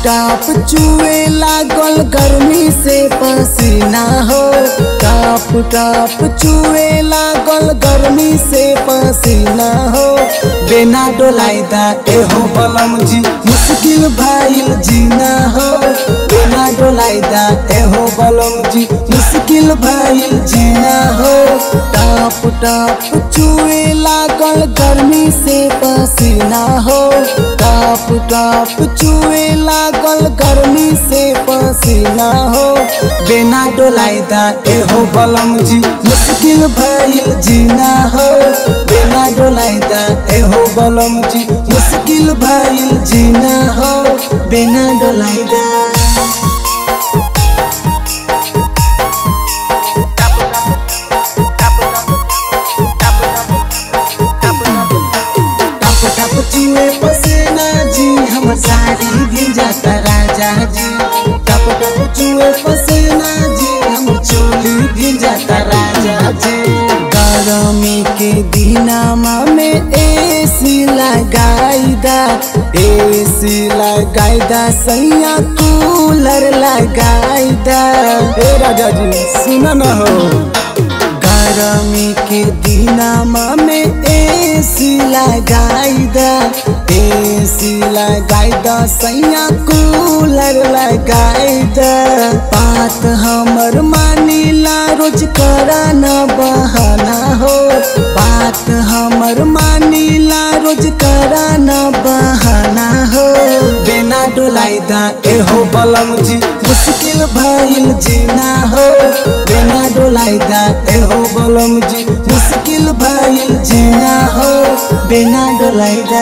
top चुए लागल गर्मी से पसीना हो टाप टाप चुए लागल गर्मी से पसीना हो बिना डोलाइदा एहो बलम जी मुश्किल भाईल जीना हो बिना डोलाइदा एहो बलम जी मुश्किल भाईल जीना हो टाप टाप चुए लागल गर्मी से पसीना हो टाप टाप चुए लागल गर्मी से पसीना हो बिना डोलाइदा एहो बलम जी मुश्किल भइल जीना हो बिना डोलाइदा एहो बलम जी मुश्किल भइल जीना हो बिना डोलाइदा टप टप चुए पसीना जी हमर साड़ी भिजाता राजा जी टप टप चुए पसीना जी हमर चोली भिजाता राजा जी गर्मी के दिनामा में एसी लगाईदा एसी लगाईदा सैया कूलर लगाईदा ए राजा जी सुन न हो गर्मी के दिनामा में एसी लगाईदा एसी लगाईदा सैया कूलर लगाईदा बात हमर मानीला रोज करा न बहाना हो बात हमर मानीला रोज करा न बहाना हो बिना डोलाइदा एहो बलम जी मुश्किल भइल जीना हो बिना डोलाइदा एहो बलम जी मुश्किल भइल जीना हो बिना डोलाइदा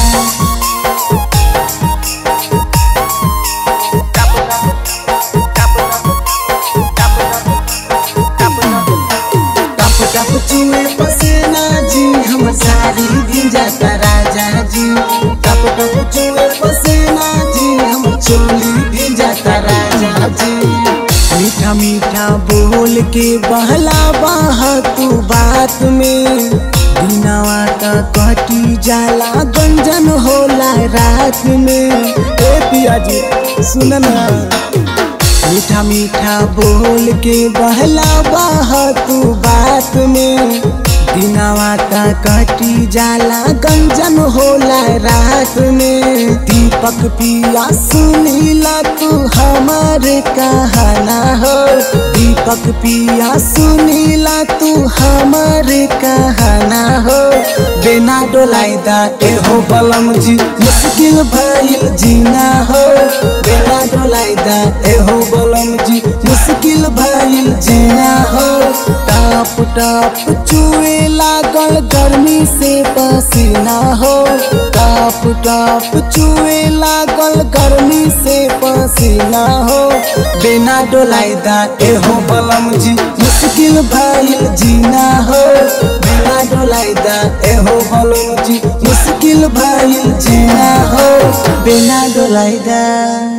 टप टप चुए पसीना जी हमर साड़ी भिजाता राजा जी टप टप चुए पसीना जी हमर चोली भिजाता राजा जी मीठा मीठा बोल के बहला बाह तू बात में दिनावा का कटी जाला गंजन होला रात में ए पिया जी सुन ना मीठा मीठा बोल के बहला बाह तू बात में दिनावा का कटी जाला गंजन होला रात में दीपक पिया सुनीला तू हमारे कहना हो दीपक पिया सुनीला तू हमारे कहना हो बिना डोलाइदा एहो बलम जी मुश्किल भइल जीना हो बिना डोलाइदा एहो बलम जी मुश्किल भइल जीना हो टाप टाप चुए लागल गर्मी से पसीना हो टाप टाप चुए लागल गर्मी से पसीना हो बिना डोलाइदा एहो बलम जी मुश्किल भइल जीना हो बिना डोलाइदा एहो बलम जी मुश्किल भइल जीना हो बिना डोलाइदा